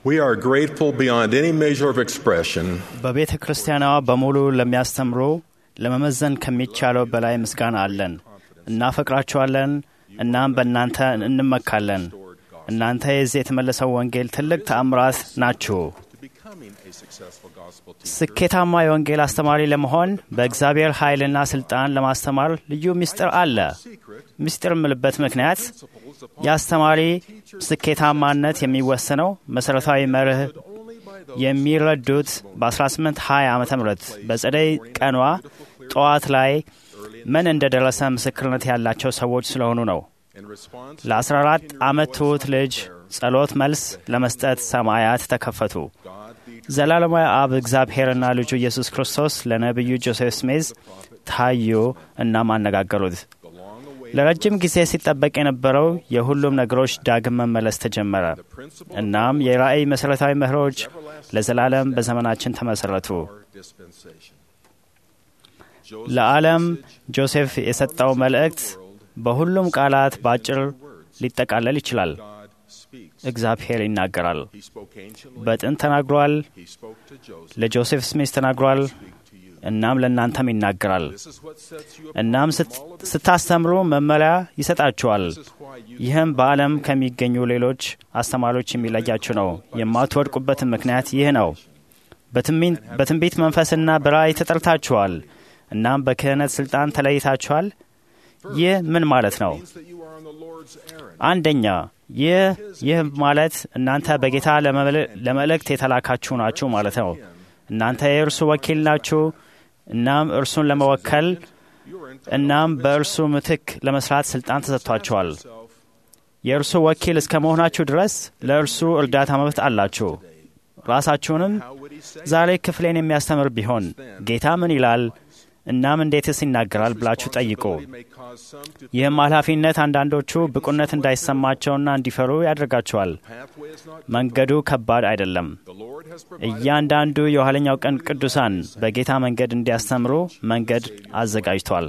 We are grateful beyond any measure of expression በቤተ ክርስቲያኗ በሙሉ ለሚያስተምሩ ለመመዘን ከሚቻለው በላይ ምስጋና አለን። እናፈቅራችኋለን። እናም በእናንተ እንመካለን። እናንተ የዚህ የተመለሰው ወንጌል ትልቅ ተአምራት ናችሁ። to becoming a successful gospel teacher. ስኬታማ የወንጌል አስተማሪ ለመሆን በእግዚአብሔር ኃይልና ስልጣን ለማስተማር ልዩ ምስጢር አለ። ምስጢር የምልበት ምክንያት የአስተማሪ ስኬታማነት የሚወሰነው መሠረታዊ መርህ የሚረዱት በ1820 ዓ ም በጸደይ ቀኗ ጠዋት ላይ ምን እንደደረሰ ምስክርነት ያላቸው ሰዎች ስለሆኑ ነው። In response, ለ14 ዓመት ትሑት ልጅ ጸሎት መልስ ለመስጠት ሰማያት ተከፈቱ። ዘላለማዊ አብ እግዚአብሔርና ልጁ ኢየሱስ ክርስቶስ ለነቢዩ ጆሴፍ ስሜዝ ታዩ እናም አነጋገሩት። ለረጅም ጊዜ ሲጠበቅ የነበረው የሁሉም ነገሮች ዳግም መመለስ ተጀመረ። እናም የራእይ መሠረታዊ መርሆች ለዘላለም በዘመናችን ተመሠረቱ። dispensation. ለዓለም ጆሴፍ የሰጠው መልእክት በሁሉም ቃላት በአጭር ሊጠቃለል ይችላል። God speaks. እግዚአብሔር ይናገራል። He spoke anciently. በጥንት ተናግሯል። He spoke to Joseph. ለጆሴፍ ስሚዝ ተናግሯል። እናም ለእናንተም ይናገራል። This is what sets you apart እናም from ስት- all of the ስታስተምሩ መመሪያ ይሰጣችኋል። This is why you ይህም በዓለም ከሚገኙ ሌሎች አስተማሪዎች የሚለያችሁ ነው። የማትወድቁበትን ምክንያት ይህ ነው። በትንቢት- በትንቢት መንፈስና በራእይ ተጠርታችኋል። እናም በክህነት ስልጣን ተለይታችኋል። ይህ ምን ማለት ነው? means that you are on the Lord's errand. አንደኛ ይህ ይህ ማለት እናንተ በጌታ ለመል- ለመልእክት የተላካችሁ ናችሁ ማለት ነው። እናንተ የእርሱ ወኪል ናችሁ። እናም እርሱን ለመወከል እናም በእርሱ ምትክ ለመስራት ስልጣን ተሰጥቷቸዋል። የእርሱ ወኪል እስከ መሆናችሁ ድረስ ለእርሱ እርዳታ መብት አላችሁ። ራሳችሁንም ዛሬ ክፍሌን የሚያስተምር ቢሆን ጌታ ምን ይላል እናም እንዴትስ ይናገራል ብላችሁ ጠይቁ። may cause some to ይህም ኃላፊነት አንዳንዶቹ ብቁነት እንዳይሰማቸውና እንዲፈሩ ያደርጋቸዋል። pathway is not መንገዱ ከባድ አይደለም። the Lord has provided እያንዳንዱ የኋለኛው ቀን ቅዱሳን በጌታ መንገድ እንዲያስተምሩ መንገድ አዘጋጅቷል።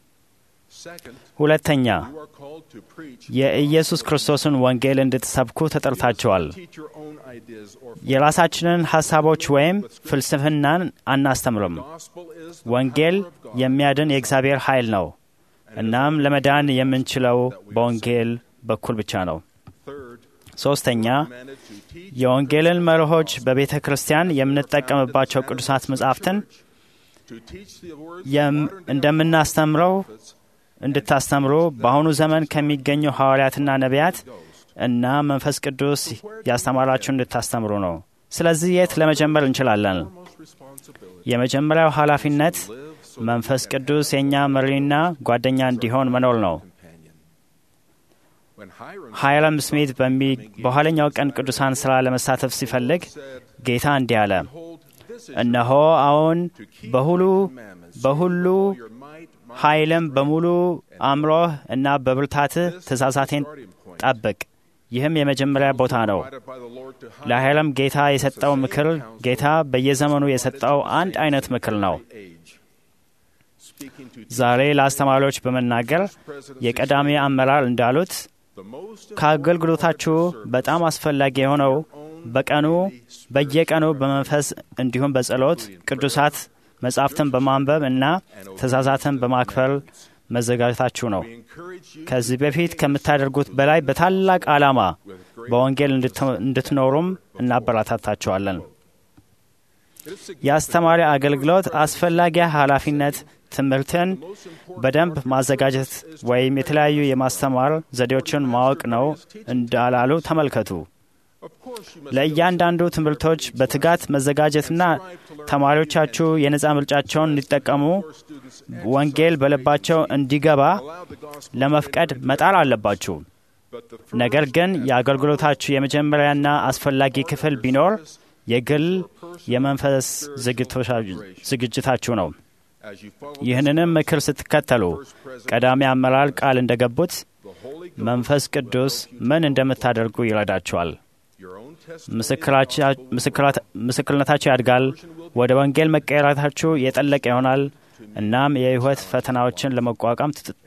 second ሁለተኛ you are called to preach የኢየሱስ ክርስቶስን ወንጌል እንድትሰብኩ ተጠርታችኋል። teach your own ideas or የራሳችንን ሐሳቦች ወይም ፍልስፍናን አናስተምርም። gospel is ወንጌል የሚያድን የእግዚአብሔር ኃይል ነው። እናም ለመዳን የምንችለው በወንጌል በኩል ብቻ ነው። third ሶስተኛ commanded to teach የወንጌልን መርሆች በቤተ ክርስቲያን የምንጠቀምባቸው ቅዱሳት መጻሕፍትን to teach the words የም- እንደምናስተምረው እንድታስተምሩ በአሁኑ ዘመን ከሚገኙ ሐዋርያትና ነቢያት እና መንፈስ ቅዱስ ያስተማራችሁ እንድታስተምሩ ነው። ስለዚህ የት ለመጀመር እንችላለን? most responsibility የመጀመሪያው ኃላፊነት መንፈስ ቅዱስ የእኛ መሪና ጓደኛ እንዲሆን መኖር ነው። companion when Hiram ሃይረም ስሚት በሚ- በኋለኛው ቀን ቅዱሳን ሥራ ለመሳተፍ ሲፈልግ ጌታ እንዲህ አለ፣ hold this is እነሆ አሁን በሁሉ በሁሉ your might my ኃይልም በሙሉ አእምሮህ እና በብርታትህ ትእዛዛቴን ጠብቅ። ይህም የመጀመሪያ ቦታ ነው። provided by the Lord to hide ለኃይለም ጌታ የሰጠው ምክር ጌታ በየዘመኑ የሰጠው አንድ አይነት ምክር ነው። age speaking to ዛሬ ለአስተማሪዎች በመናገር የቀዳሚ አመራር እንዳሉት the most ከአገልግሎታችሁ በጣም አስፈላጊ የሆነው በቀኑ በየቀኑ በመንፈስ እንዲሁም በጸሎት ቅዱሳት መጻሕፍትን በማንበብ እና ትእዛዛትን በማክበር መዘጋጀታችሁ ነው። encourage you ከዚህ በፊት ከምታደርጉት በላይ በታላቅ ዓላማ በወንጌል እንድት- እንድትኖሩም እናበረታታችኋለን። የአስተማሪ አገልግሎት አስፈላጊ ኃላፊነት ትምህርትን በደንብ ማዘጋጀት ወይም የተለያዩ የማስተማር ዘዴዎችን ማወቅ ነው እንዳላሉ ተመልከቱ። ለእያንዳንዱ ትምህርቶች በትጋት መዘጋጀትና ተማሪዎቻችሁ የነፃ ምርጫቸውን እንዲጠቀሙ ወንጌል በልባቸው እንዲገባ ለመፍቀድ መጣር አለባችሁ። ነገር ግን የአገልግሎታችሁ የመጀመሪያና አስፈላጊ ክፍል ቢኖር የግል የመንፈስ ዝግጅታችሁ ነው። as you follow ይህንንም ምክር ስትከተሉ ቀዳሚ አመራር ቃል እንደገቡት መንፈስ ቅዱስ ምን እንደምታደርጉ ይረዳችኋል። your own test ምስክራቻ- ምስክራት- ምስክርነታችሁ ያድጋል። ወደ ወንጌል መቀየራታችሁ የጠለቀ ይሆናል። እናም የሕይወት ፈተናዎችን ለመቋቋም ትጥ-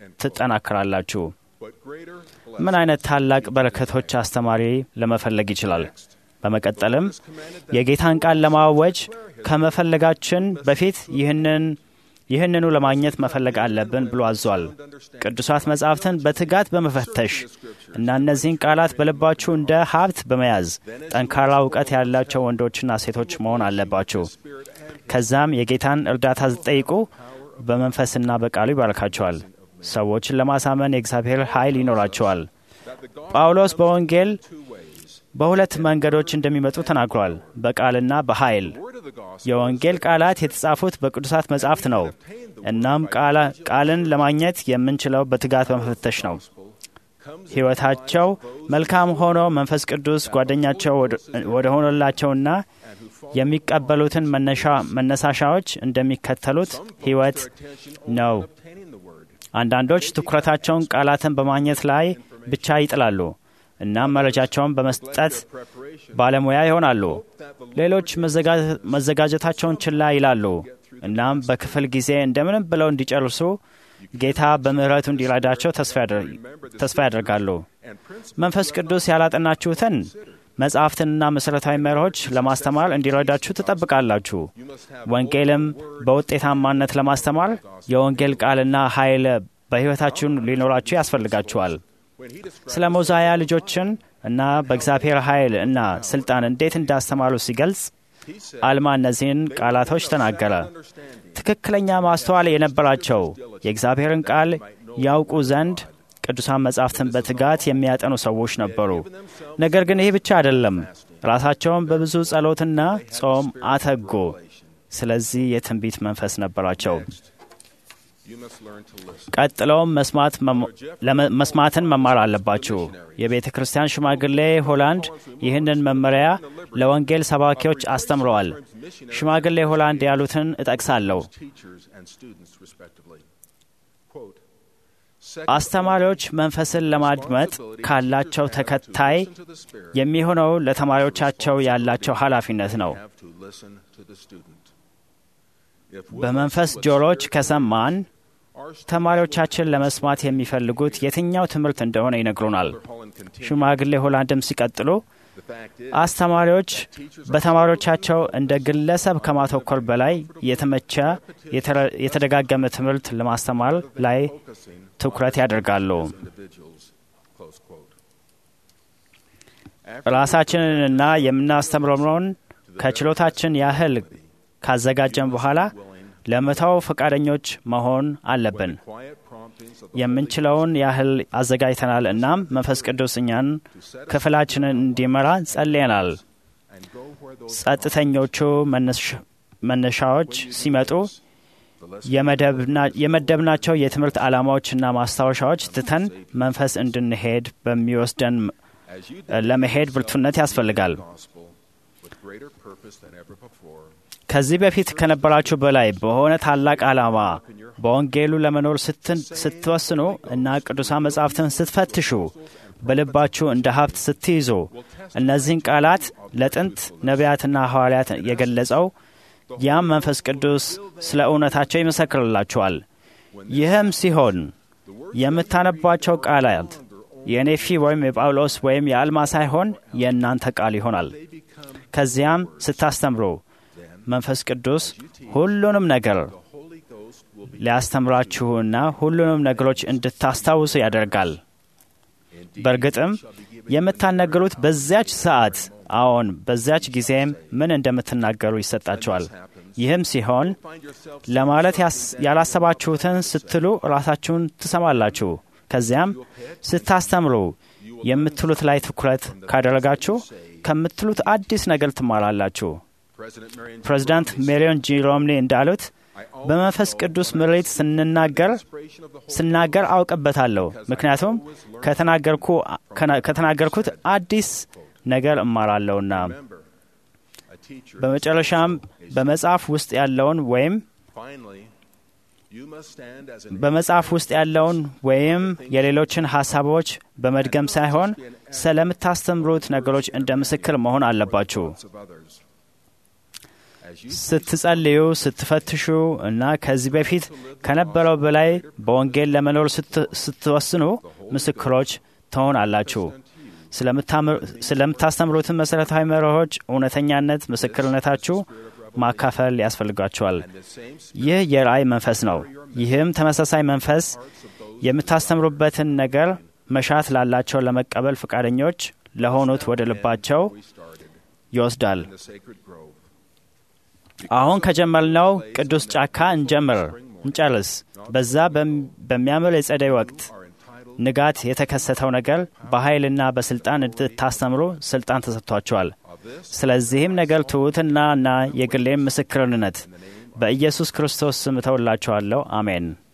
ትጠናከራላችሁ። but greater ምን አይነት ታላቅ በረከቶች አስተማሪ ለመፈለግ ይችላል? በመቀጠልም የጌታን ቃል ለማወጅ ከመፈለጋችን በፊት ይህንን ይህንኑ ለማግኘት መፈለግ አለብን ብሎ አዟል። ቅዱሳት መጻሕፍትን በትጋት በመፈተሽ እና እነዚህን ቃላት በልባችሁ እንደ ሀብት በመያዝ ጠንካራ እውቀት ያላቸው ወንዶችና ሴቶች መሆን አለባችሁ። ከዛም የጌታን እርዳታ ስትጠይቁ በመንፈስና በቃሉ ይባርካቸዋል። ሰዎችን ለማሳመን የእግዚአብሔር ኃይል ይኖራቸዋል። ጳውሎስ በወንጌል በሁለት መንገዶች እንደሚመጡ ተናግሯል፣ በቃልና በኃይል። የወንጌል ቃላት የተጻፉት በቅዱሳት መጻሕፍት ነው። እናም ቃልን ለማግኘት የምንችለው በትጋት በመፈተሽ ነው። ሕይወታቸው መልካም ሆኖ መንፈስ ቅዱስ ጓደኛቸው ወደ ሆነላቸውና የሚቀበሉትን መነሳሻዎች እንደሚከተሉት ሕይወት ነው። አንዳንዶች ትኩረታቸውን ቃላትን በማግኘት ላይ ብቻ ይጥላሉ። እናም መረጃቸውን በመስጠት ባለሙያ ይሆናሉ። ሌሎች መዘጋጀታቸውን ችላ ይላሉ። እናም በክፍል ጊዜ እንደምንም ብለው እንዲጨርሱ ጌታ በምሕረቱ እንዲረዳቸው ተስፋ ያደርጋሉ። መንፈስ ቅዱስ ያላጠናችሁትን መጽሐፍትንና መሠረታዊ መርሆች ለማስተማር እንዲረዳችሁ ትጠብቃላችሁ። ወንጌልም በውጤታማነት ለማስተማር የወንጌል ቃልና ኃይል በሕይወታችሁን ሊኖራችሁ ያስፈልጋችኋል። ስለ ሞዛያ ልጆችን እና በእግዚአብሔር ኃይል እና ስልጣን እንዴት እንዳስተማሩ ሲገልጽ አልማ እነዚህን ቃላቶች ተናገረ። ትክክለኛ ማስተዋል የነበራቸው የእግዚአብሔርን ቃል ያውቁ ዘንድ ቅዱሳን መጻሕፍትን በትጋት የሚያጠኑ ሰዎች ነበሩ። ነገር ግን ይህ ብቻ አይደለም። ራሳቸውን በብዙ ጸሎትና ጾም አተጉ። ስለዚህ የትንቢት መንፈስ ነበራቸው። ቀጥለውም መስማትን መማር አለባችሁ። የቤተ ክርስቲያን ሽማግሌ ሆላንድ ይህንን መመሪያ ለወንጌል ሰባኪዎች አስተምረዋል። ሽማግሌ ሆላንድ ያሉትን እጠቅሳለሁ። አስተማሪዎች መንፈስን ለማድመጥ ካላቸው ተከታይ የሚሆነው ለተማሪዎቻቸው ያላቸው ኃላፊነት ነው። በመንፈስ ጆሮች ከሰማን ተማሪዎቻችን ለመስማት የሚፈልጉት የትኛው ትምህርት እንደሆነ ይነግሩናል። ሽማግሌ ሆላንድም ሲቀጥሉ አስተማሪዎች በተማሪዎቻቸው እንደ ግለሰብ ከማተኮር በላይ የተመቸ የተደጋገመ ትምህርት ለማስተማር ላይ ትኩረት ያደርጋሉ። ራሳችንንና የምናስተምረውን ከችሎታችን ያህል ካዘጋጀን በኋላ ለመተው ፈቃደኞች መሆን አለብን። የምንችለውን ያህል አዘጋጅተናል። እናም መንፈስ ቅዱስ እኛን ክፍላችንን እንዲመራ ጸልየናል። ጸጥተኞቹ መነሻዎች ሲመጡ የመደብናቸው የትምህርት ዓላማዎችና ማስታወሻዎች ትተን መንፈስ እንድንሄድ በሚወስደን ለመሄድ ብርቱነት ያስፈልጋል። ከዚህ በፊት ከነበራችሁ በላይ በሆነ ታላቅ ዓላማ በወንጌሉ ለመኖር ስትወስኑ እና ቅዱሳን መጻሕፍትን ስትፈትሹ በልባችሁ እንደ ሀብት ስትይዙ እነዚህን ቃላት ለጥንት ነቢያትና ሐዋርያት የገለጸው ያም መንፈስ ቅዱስ ስለ እውነታቸው ይመሰክርላችኋል። ይህም ሲሆን የምታነቧቸው ቃላት የኔፊ ወይም የጳውሎስ ወይም የአልማ ሳይሆን የእናንተ ቃል ይሆናል። ከዚያም ስታስተምሩ መንፈስ ቅዱስ ሁሉንም ነገር ሊያስተምራችሁና ሁሉንም ነገሮች እንድታስታውሱ ያደርጋል። በእርግጥም የምታናገሩት በዚያች ሰዓት አዎን፣ በዚያች ጊዜም ምን እንደምትናገሩ ይሰጣችኋል። ይህም ሲሆን ለማለት ያላሰባችሁትን ስትሉ ራሳችሁን ትሰማላችሁ። ከዚያም ስታስተምሩ የምትሉት ላይ ትኩረት ካደረጋችሁ ከምትሉት አዲስ ነገር ትማራላችሁ። ፕሬዚዳንት ሜሪዮን ጂ ሮምኒ እንዳሉት በመንፈስ ቅዱስ ምሬት ስንናገር ስናገር አውቅበታለሁ፣ ምክንያቱም ከተናገርኩት አዲስ ነገር እማራለሁና። በመጨረሻም በመጽሐፍ ውስጥ ያለውን ወይም በመጽሐፍ ውስጥ ያለውን ወይም የሌሎችን ሀሳቦች በመድገም ሳይሆን ስለምታስተምሩት ነገሮች እንደ ምስክር መሆን አለባችሁ። ስትጸልዩ፣ ስትፈትሹ እና ከዚህ በፊት ከነበረው በላይ በወንጌል ለመኖር ስትወስኑ ምስክሮች ትሆናላችሁ። ስለምታስተምሩትን መሠረታዊ መርሆች እውነተኛነት ምስክርነታችሁ ማካፈል ያስፈልጋችኋል። ይህ የራእይ መንፈስ ነው። ይህም ተመሳሳይ መንፈስ የምታስተምሩበትን ነገር መሻት ላላቸው ለመቀበል ፈቃደኞች ለሆኑት ወደ ልባቸው ይወስዳል። አሁን ከጀመርነው ቅዱስ ጫካ እንጀምር እንጨርስ። በዛ በሚያምር የጸደይ ወቅት ንጋት የተከሰተው ነገር በኃይልና በስልጣን እንድታስተምሩ ስልጣን ተሰጥቷቸዋል። ስለዚህም ነገር ትሑትና እና የግሌም ምስክርነት በኢየሱስ ክርስቶስ ስም እተውላችኋለሁ። አሜን።